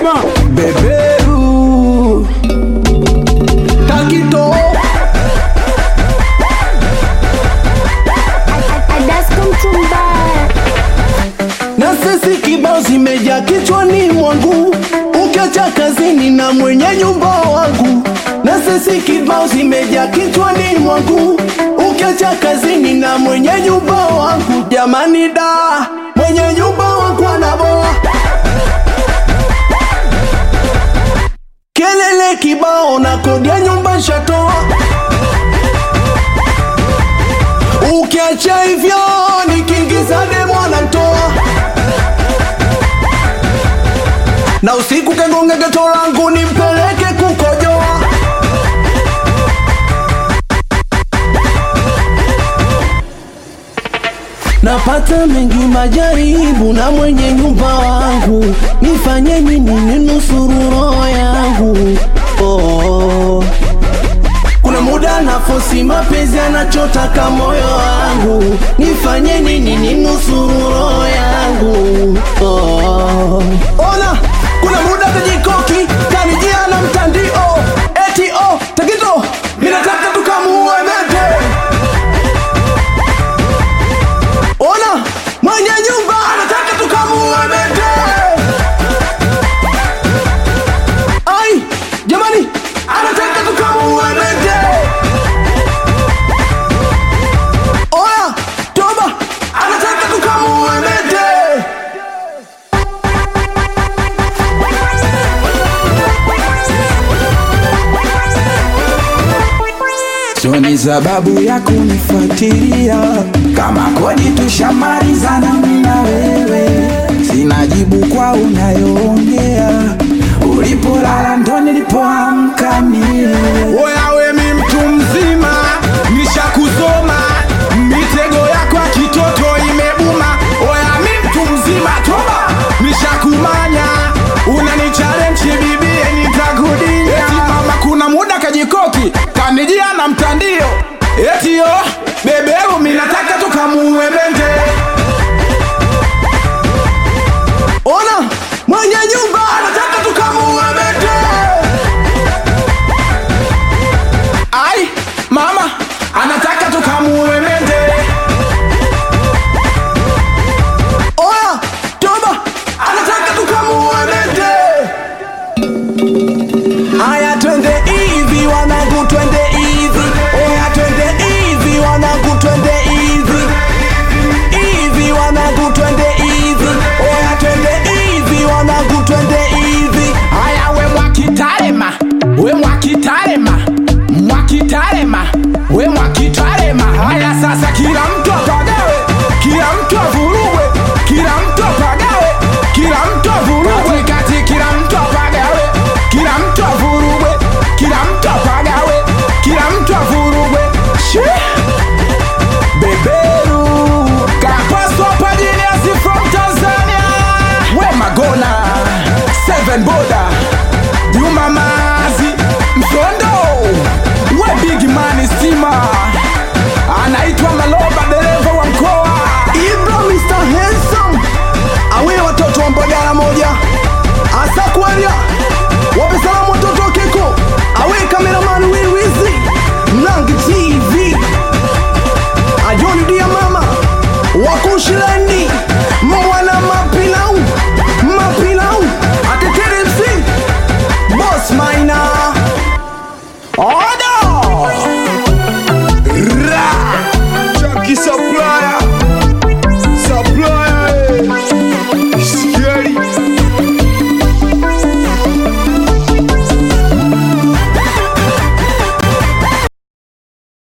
sema beberu takito Adasko Mtumbaya. na sisi kibao zimejaa kichwani mwangu ukiacha kazini na mwenye nyumba wangu na sisi kibao zimejaa kichwani mwangu ukiacha kazini na mwenye nyumba wangu jamani da mwenye nyumba wangu anaboa kelele kibao na kodi ya nyumba shatoa ukiacha hivyo nikiingiza demo anatoa na usiku kagonga geto langu nimpeleke kukojoa napata mengi majaribu na mwenye nyumba wangu nifanye nini ninusuru roho yangu oh. Kuna muda nafosi mapenzi anachotaka moyo wangu, nifanye nini ninusuru roho yangu oh. Ona, kuna muda tajikoki kanijia na mtandio eti oh, Tagito, ninataka tukamuue mete. Ona, mwenye nyumba anataka tukamuue mete. Ai, jamani, anataka tukamuue mete. Oya, toba, anataka tukamuue mete. sio ni sababu ya kunifuatilia kama kodi tushamalizana mimi na wewe sina jibu kwa unayoongea ulipolala ndo nilipoamka mie Oya we mi mtu mzima, nishakuzoma mitego yako ya kitoto imebuma. Oya mi mtu mzima, toba, nishakumanya unanichallenge bibie, nitakudinya. Eti mama, kuna muda kajikoki kanijia na mtandio, eti yo beberu, mi nataka tukamuue bende Ona, mwenye nyumba anataka tukamuue mete. Ai, mama anataka tukamuue